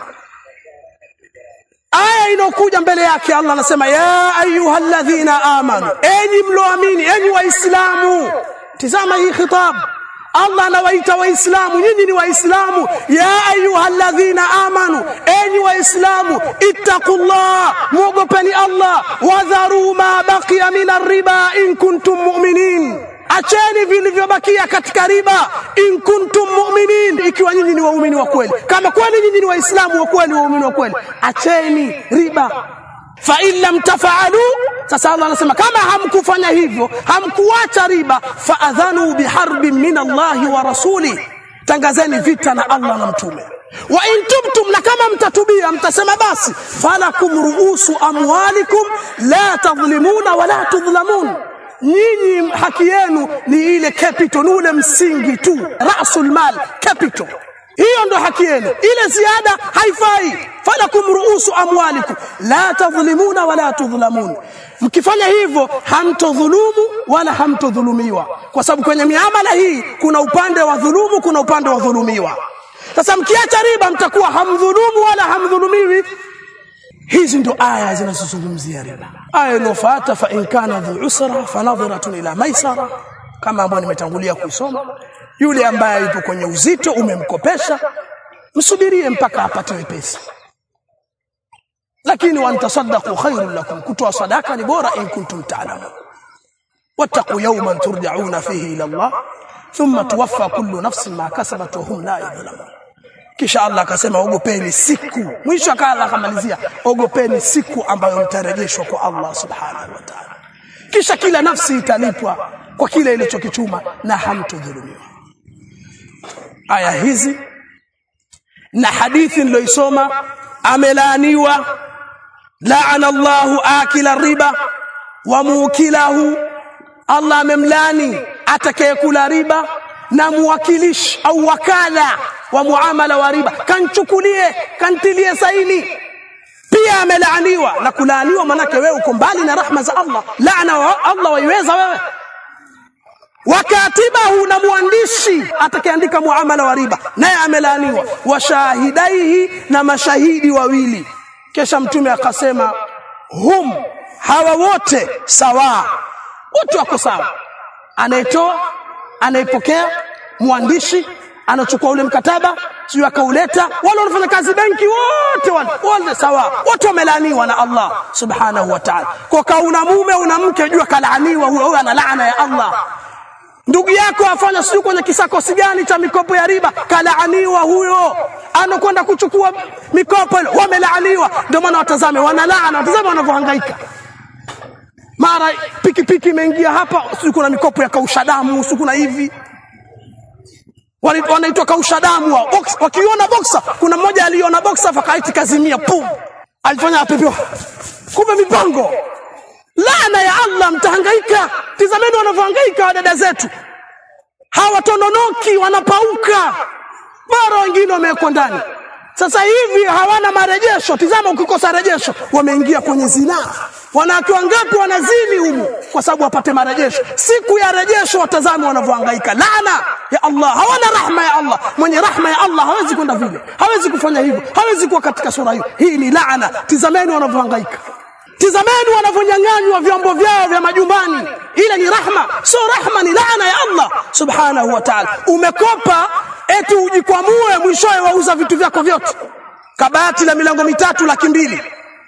aya inokuja mbele yake Allah anasema ya ayyuhalladhina amanu enyi mloamini enyi waislamu tizama hii khitab Allah anawaita waislamu nyinyi ni waislamu ya ayyuhalladhina amanu enyi waislamu ittaqullah muogopeni Allah wadharu ma baqiya min riba in kuntum mu'minin acheni vilivyobakia katika riba in kuntum mu'minin ikiwa nyinyi ni waumini wa kweli kama kweli nyinyi ni waislamu wa kweli waumini wa kweli acheni riba fa in lam tafaalu sasa Allah anasema kama hamkufanya hivyo hamkuacha riba fa adhanu biharbin min Allah wa rasuli tangazeni vita na Allah na mtume wa in tubtum na kama mtatubia mtasema basi falakum ruusu amwalikum la tadhlimuna wala tudhlamun nyinyi haki yenu ni ile capital ni ule msingi tu rasul mal capital hiyo ndo haki yenu ile ziada haifai falakum ruusu amwalikum la tadhlimuna wala tudhlamun mkifanya hivyo hamtodhulumu wala hamtodhulumiwa kwa sababu kwenye miamala hii kuna upande wa dhulumu kuna upande wa dhulumiwa sasa mkiacha riba mtakuwa hamdhulumu wala hamdhulumiwi hizi ndo aya zinazozungumzia riba aya inofuata fa in kana dhu usra fanadhiratun ila maisara kama ambayo nimetangulia kusoma yule ambaye yupo kwenye uzito umemkopesha msubirie mpaka apate wepesi lakini wantasaddaqu khairun lakum kutoa sadaka ni bora in kuntum ta'lamun wattaqu yawman turja'una fihi ila Allah thumma tuwaffa kullu nafsin ma kasabat wa hum la yudhlamun kisha Allah akasema ogopeni siku mwisho akaanza akamalizia ogopeni siku ambayo mtarejeshwa kwa Allah subhanahu wa ta'ala kisha kila nafsi italipwa kwa kile ilichokichuma na hamtodhulumiwa aya hizi na hadithi niloisoma amelaaniwa laana Allahu akila riba wa mukilahu Allah amemlani atakayekula riba na muwakilishi au wakala wa muamala wa riba kanchukulie kantilie saini pia amelaaniwa na kulaaniwa manake wewe uko mbali na rahma za Allah laana wa Allah waiweza wewe wakatibahu na mwandishi atakayeandika muamala wa riba naye amelaaniwa washahidaihi na mashahidi wawili kisha mtume akasema hum hawa wote sawa wote wako sawa anayetoa anayepokea mwandishi anachukua ule mkataba sio akauleta wale wanafanya kazi benki wote wale wote sawa wote wamelaaniwa na Allah subhanahu wa ta'ala kwa kauna mume una mke jua kalaaniwa huyo ana laana ya Allah ndugu yako afanya sio kwenye kisakosi gani cha mikopo ya riba kalaaniwa huyo anakwenda kuchukua mikopo ile wamelaaniwa ndio maana watazame wanalaana watazame wanavyohangaika mara pikipiki imeingia hapa sio kuna mikopo ya kausha damu sio kuna hivi wanaitwa kausha damu wa box wakiona boxer kuna mmoja aliona boxer fakaiti kazimia pum alifanya apepewa kumbe mipango laana ya Allah mtahangaika tizameni wanavyohangaika wadada zetu hawatononoki wanapauka mara wengine wamewekwa ndani sasa hivi hawana marejesho tizama ukikosa rejesho wameingia kwenye zinaa wanawake wangapi wanazini humu kwa sababu wapate marejesho siku ya rejesho watazame wanavyohangaika laana ya Allah hawana rahma ya Allah mwenye rahma ya Allah hawezi kwenda vile hawezi kufanya hivyo hawezi kuwa katika sura hiyo hii ni laana tizameni wanavyohangaika tizameni wanavyonyang'anywa vyombo vyao vya majumbani ile ni rahma sio rahma ni laana ya Allah subhanahu wa ta'ala umekopa eti ujikwamue mwishowe wauza vitu vyako vyote kabati la milango mitatu laki mbili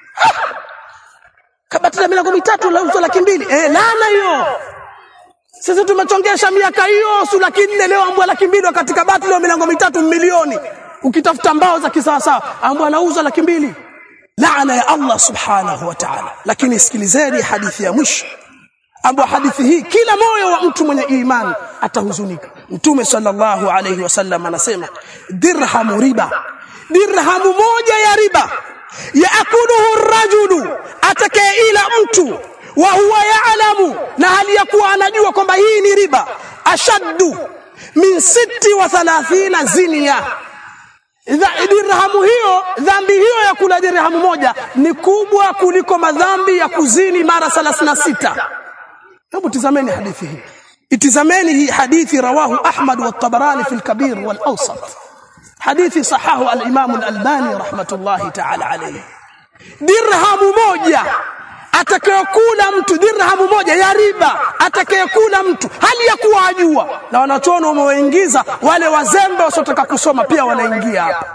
kabati la milango mitatu la uzo laki mbili eh laana hiyo sisi tumechongesha miaka hiyo su laki nne leo ambwa laki mbili wakati kabati leo milango mitatu milioni ukitafuta mbao za kisawasawa ambwa anauza laki mbili laana ya Allah subhanahu wa ta'ala lakini sikilizeni hadithi ya mwisho ambapo hadithi hii kila moyo wa mtu mwenye imani atahuzunika mtume sallallahu alayhi wasallam anasema dirhamu riba dirhamu moja ya riba yaakuluhu rajulu atakayeila mtu wa huwa yaalamu na hali ya kuwa anajua kwamba hii ni riba ashaddu min sitti wa thalathina zinia dirhamu hiyo dhambi hiyo ya kula dirhamu moja ni kubwa kuliko madhambi ya kuzini mara 36 hebu tizameni hadithi hii itizameni hii hadithi rawahu ahmad wa tabarani fi al-kabir wal awsat hadithi sahahu al-imam al-albani rahmatullahi ta'ala alayhi dirhamu moja atakayekula mtu dirhamu moja ya riba atakayekula mtu hali ya kuwa ajua na wanachoona wameingiza wale wazembe wasiotaka kusoma pia wanaingia hapa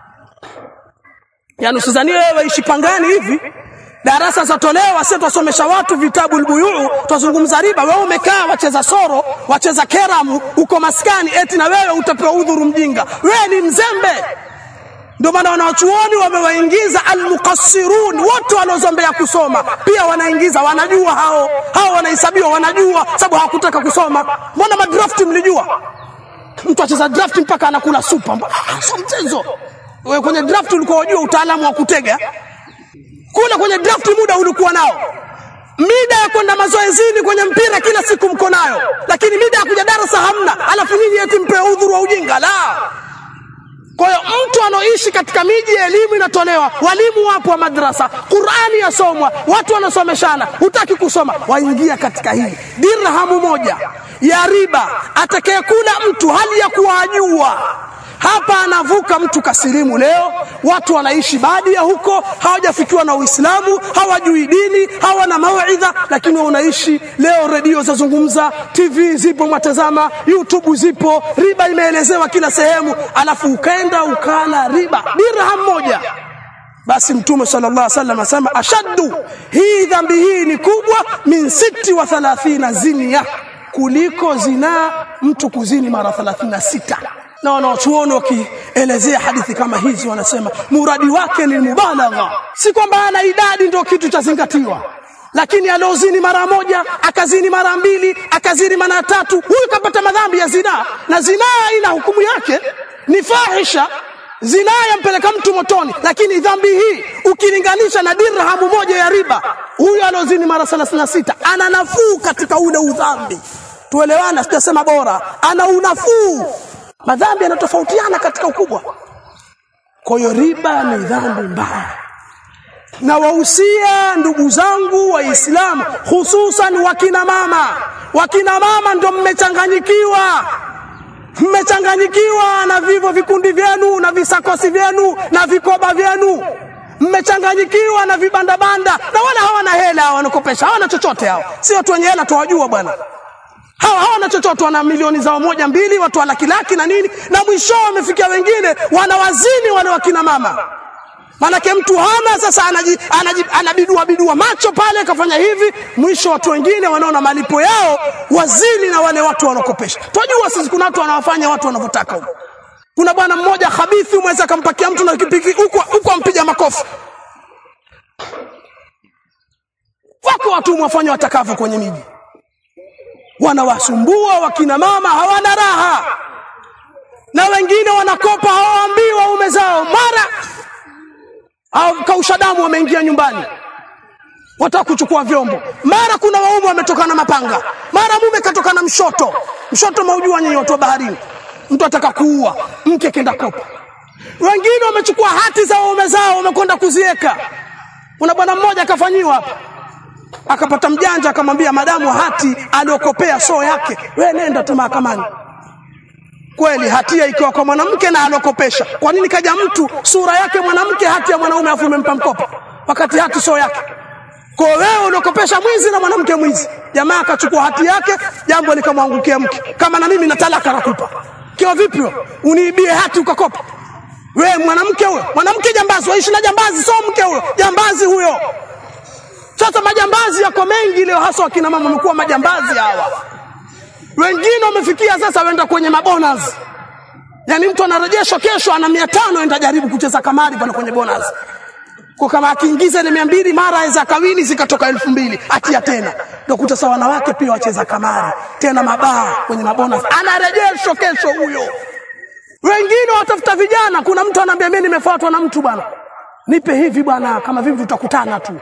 yani usizanie wewe waishi pangani hivi darasa zatolewa sisi tusomesha watu vitabu albuyuu tuzungumza riba wewe umekaa wacheza soro wacheza keramu uko maskani eti na wewe utapewa udhuru mjinga wewe ni mzembe ndio maana wanawachuoni wamewaingiza almuqassirun wote wanaozombea kusoma pia wanaingiza wanajua hao hao wanahesabiwa wanajua sababu hawakutaka kusoma mbona madraft mlijua mtu acheza draft mpaka anakula supa sio mchezo wewe kwenye draft ulikuwa unajua utaalamu wa kutega kule kwenye draft muda ulikuwa nao mida ya kwenda mazoezini kwenye mpira kila siku mko nayo lakini mida ya kuja darasa hamna alafu nyinyi eti mpewe udhuru wa ujinga la kwa hiyo mtu anaoishi katika miji ya elimu inatolewa, walimu wapo wa madrasa, Qur'ani yasomwa, watu wanasomeshana, hutaki kusoma, waingia katika hii dirhamu moja. ya riba atakayekula mtu hali ya kuwajua hapa anavuka mtu kasilimu leo watu wanaishi baadhi ya huko hawajafikiwa na uislamu hawajui dini hawana mauidha lakini unaishi leo redio zazungumza tv zipo mwatazama youtube zipo riba imeelezewa kila sehemu alafu ukaenda ukala riba dirham moja basi mtume sallallahu alaihi wasallam asema ashaddu hii dhambi hii ni kubwa min siti wa thalathina zinia kuliko zinaa mtu kuzini mara 36 na wanaochuoni wakielezea hadithi kama hizi wanasema muradi wake ni mubalagha si kwamba ana idadi ndio kitu cha zingatiwa lakini aliozini mara moja akazini mara mbili akazini mara tatu huyu kapata madhambi ya zinaa na zinaa ina hukumu yake ni fahisha zinaa yampeleka mtu motoni lakini dhambi hii ukilinganisha na dirhamu moja ya riba huyu aliozini mara 36 ana nafuu katika ule udhambi tuelewana sitasema bora ana unafuu madhambi yanatofautiana katika ukubwa kwa hiyo riba ni dhambi mbaya na wahusia ndugu zangu waislamu hususan wakina mama wakina mama ndo mmechanganyikiwa mmechanganyikiwa na vivyo vikundi vyenu na visakosi vyenu na vikoba vyenu mmechanganyikiwa na vibandabanda na wala hawana hela wanakopesha hawana chochote hao si watu wenye hela tuwajua bwana hawa hawana chochote wana milioni zao moja mbili watu wa laki laki na nini na mwisho wamefikia wengine wanawazini wale wakina mama Manake mtu hana sasa anaji, anaji, anabidua bidua macho pale kafanya hivi mwisho watu wengine wanaona malipo yao wazini na wale watu wanakopesha twajua sisi kuna watu wanawafanya watu wanavyotaka huko kuna bwana mmoja habithi umeweza akampakia mtu na kipiki huko huko ampiga makofi wako watu mwafanya watakavyo kwenye miji wanawasumbua wakina mama hawana raha na wengine wanakopa hawaambii waume zao mara au kausha damu wameingia nyumbani wataka kuchukua vyombo mara kuna waume wametoka na mapanga mara mume katoka na mshoto mshoto maujua nyinyi watu wa baharini mtu ataka kuua mke kenda kopa wengine wamechukua hati za waume zao wamekwenda kuziweka kuna bwana mmoja akafanyiwa hapa akapata mjanja akamwambia madamu hati aliokopea soo yake we nenda tu mahakamani kweli hatia ikiwa kwa mwanamke na alokopesha kwa nini kaja mtu sura yake mwanamke hati ya mwanaume afu umempa mkopo wakati hati sio yake kwa wewe uliokopesha mwizi na mwanamke mwizi jamaa akachukua hati yake jambo likamwangukia mke kama na mimi na talaka nakupa kiwa vipi wewe uniibie hati ukakopa wewe mwanamke huyo mwanamke jambazi waishi na jambazi sio mke huyo jambazi huyo sasa majambazi yako mengi leo hasa wakina mama wamekuwa majambazi hawa wengine wamefikia sasa wenda kwenye mabonus yaani mtu anarejeshwa kesho ana mia tano enda jaribu kucheza kamari pale kwenye bonus kwa kama akiingiza ile mia mbili mara aweza kawini zikatoka elfu mbili atia tena ndio kuta sawa wanawake pia wacheza kamari tena mabaa kwenye mabonus anarejeshwa kesho huyo wengine watafuta vijana kuna mtu anaambia mimi nimefuatwa na mtu bwana nipe hivi bwana kama vipi tutakutana tu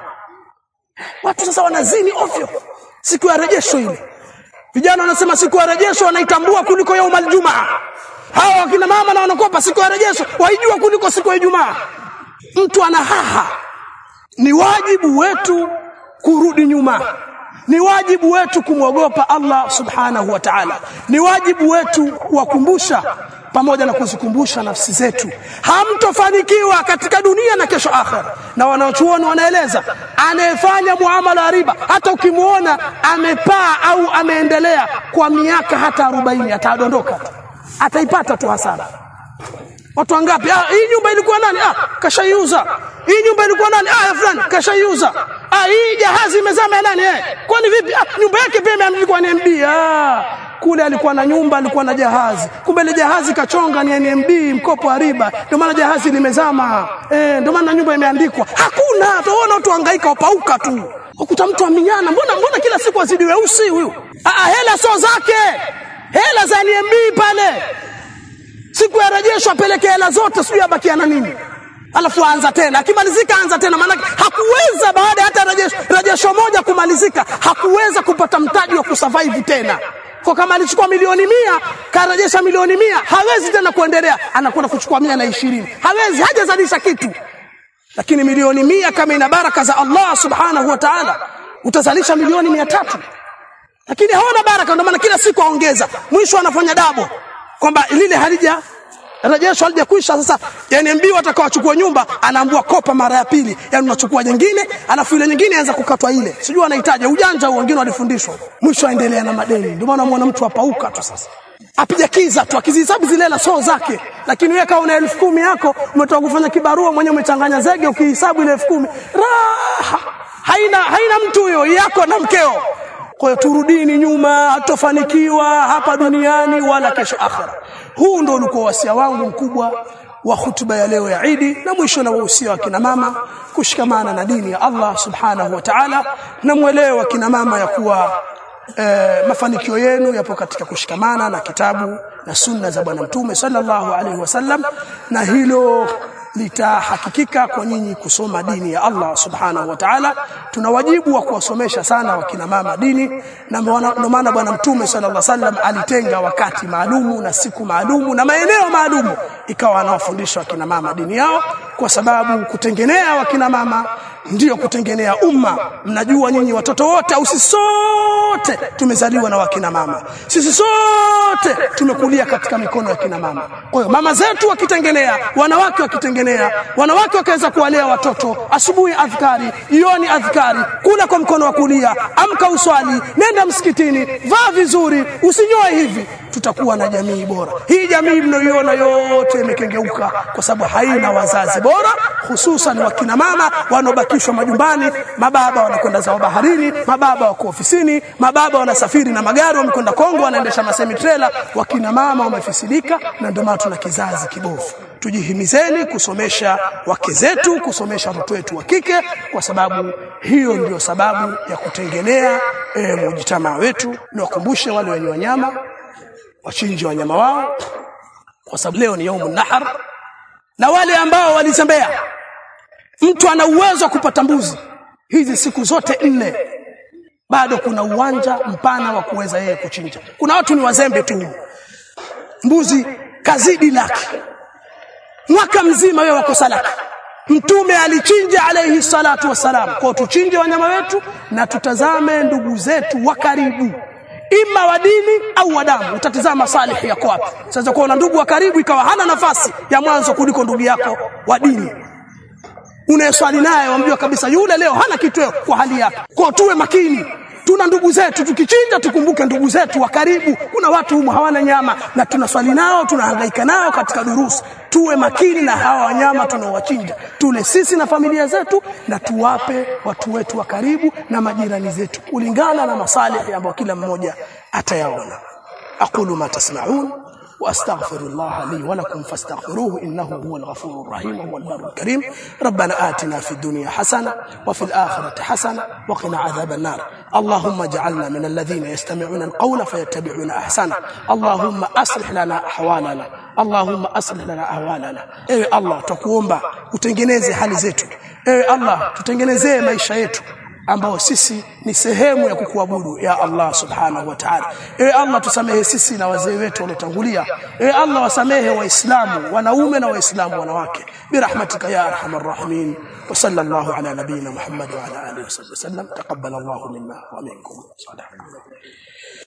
watu sasa wanazini ovyo siku ya rejesho ile vijana wanasema siku ya rejesho wanaitambua kuliko yaumal jumaa hawa wakina mama na wanakopa siku ya rejesho waijua kuliko siku ya ijumaa mtu ana haha ni wajibu wetu kurudi nyuma ni wajibu wetu kumwogopa Allah subhanahu wa ta'ala ni wajibu wetu kuwakumbusha pamoja na kuzikumbusha nafsi zetu hamtofanikiwa katika dunia na kesho akhera na wanaochuoni wanaeleza anayefanya muamala wa riba hata ukimuona amepaa au ameendelea kwa miaka hata 40 atadondoka ataipata tu hasara watu wangapi ah hii nyumba ilikuwa nani ah kashaiuza hii nyumba ilikuwa nani ah ya fulani kashaiuza ah hii jahazi imezama ya nani eh kwani vipi ah nyumba yake pia imeandikwa NMB ah kule alikuwa na nyumba alikuwa na jahazi kumbe ile jahazi kachonga ni NMB mkopo wa riba ndio maana jahazi limezama eh ndio maana nyumba imeandikwa hakuna tuona watu hangaika wapauka tu ukuta mtu aminyana mbona mbona kila siku azidi weusi huyu ah hela sio zake hela za NMB pale siku ya rejesho apeleke hela zote sijui abakia na nini alafu aanza tena akimalizika anza tena maana hakuweza baada ya hata rejesho, rejesho moja kumalizika hakuweza kupata mtaji wa kusurvive tena kwa kama alichukua milioni mia karejesha milioni mia hawezi tena kuendelea anakwenda kuchukua mia na ishirini hawezi hajazalisha kitu lakini milioni mia kama ina baraka za Allah subhanahu wa ta'ala utazalisha milioni mia tatu lakini hawana baraka ndio maana kila siku aongeza mwisho anafanya dabo kwamba lile halija rejesho halijakwisha sasa yani mbi watakaochukua nyumba anaambua kopa mara ya pili yani unachukua nyingine alafu ile nyingine anza kukatwa ile sijui anahitaji ujanja huo wengine walifundishwa mwisho aendelea na madeni ndio maana muona mtu apauka tu sasa apija kiza tu akizihesabu zile hela sio zake lakini wewe kama una elfu kumi yako umetoka kufanya kibarua mwenyewe umechanganya zege ukihesabu ile elfu kumi raha haina haina mtu huyo yako na mkeo kwa hiyo turudini nyuma hatofanikiwa hapa duniani wala kesho akhera huu ndio ulikuwa wasia wangu mkubwa wa hutuba ya leo ya Idi na mwisho na wahusia wa kina mama kushikamana na dini ya Allah subhanahu wa ta'ala na mwelewe wa kina mama ya kuwa eh, mafanikio yenu yapo katika kushikamana na kitabu na sunna za bwana mtume sallallahu alaihi wasallam na hilo litahakikika kwa nyinyi kusoma dini ya Allah subhanahu wa ta'ala tuna wajibu wa kuwasomesha sana wakina mama dini na ndio maana bwana mtume sallallahu alaihi wasallam alitenga wakati maalumu na siku maalumu na maeneo maalumu ikawa anawafundisha wakina mama dini yao kwa sababu kutengenea wakina mama ndiyo kutengenea umma mnajua nyinyi watoto wote au sisi sote tumezaliwa na wakina mama sisi sote tumekulia katika mikono ya kina mama kwa hiyo mama zetu wakitengenea wanawake wakitengenea wanawake wakaweza kuwalea watoto asubuhi adhkari jioni adhkari kula kwa mkono wa kulia amka uswali nenda msikitini vaa vizuri usinyoe hivi tutakuwa na jamii bora hii jamii mnayoiona yote imekengeuka kwa sababu haina wazazi bora hususan wakina mama wanaobakishwa majumbani mababa wanakwenda zao baharini mababa wako ofisini mababa wanasafiri na magari wamekwenda Kongo wanaendesha masemi trailer wakina mama wamefisidika na ndio maana tuna kizazi kibovu tujihimizeni kusomesha wake zetu kusomesha watoto wetu wa kike kwa sababu hiyo ndio sababu ya kutengenea e, mujitamaa wetu niwakumbushe wale wenye wanyama wachinje wanyama wao kwa sababu leo ni yaumun nahar na wale ambao walizembea mtu ana uwezo wa kupata mbuzi hizi siku zote nne bado kuna uwanja mpana wa kuweza yeye kuchinja kuna watu ni wazembe tu mbuzi kazidi laki mwaka mzima wewe wakosa laki mtume alichinja alayhi salatu wassalam kwa tuchinje wanyama wetu na tutazame ndugu zetu wa karibu ima wa dini au wa damu utatizama salihi yako wapi sasa kwa na ndugu wa karibu ikawa hana nafasi ya mwanzo kuliko ndugu yako wa dini unayeswali naye wamjua kabisa yule leo hana kitweo kwa hali yake kwa tuwe makini tuna ndugu zetu tukichinja tukumbuke ndugu zetu wa karibu kuna watu humu hawana nyama na tunaswali nao tunahangaika nao katika durusu tuwe makini na hawa wanyama tunaowachinja tule sisi na familia zetu na tuwape watu wetu wa karibu na majirani zetu kulingana na masalihi ambayo kila mmoja atayaona aqulu ma tasma'un واستغفر الله لي ولكم فاستغفروه انه هو الغفور الرحيم وهو البر الكريم ربنا آتنا في الدنيا حسنه وفي الاخره حسنه وقنا عذاب النار اللهم اجعلنا من الذين يستمعون القول فيتبعون احسنه اللهم اصلح لنا احوالنا اللهم aslih lana ahwalana ewe Allah tukuomba utengeneze hali zetu ewe Allah tutengenezee maisha yetu ambao sisi ni sehemu ya kukuabudu ya Allah subhanahu wa ta'ala ewe Allah tusamehe sisi na wazee wetu waliotangulia ewe Allah wasamehe waislamu wanaume na waislamu wanawake birahmatika ya arhamar rahimin wa sallallahu ala nabiyyina muhammad wa ala alihi wa sallam taqabbal Allah minna wa minkum salih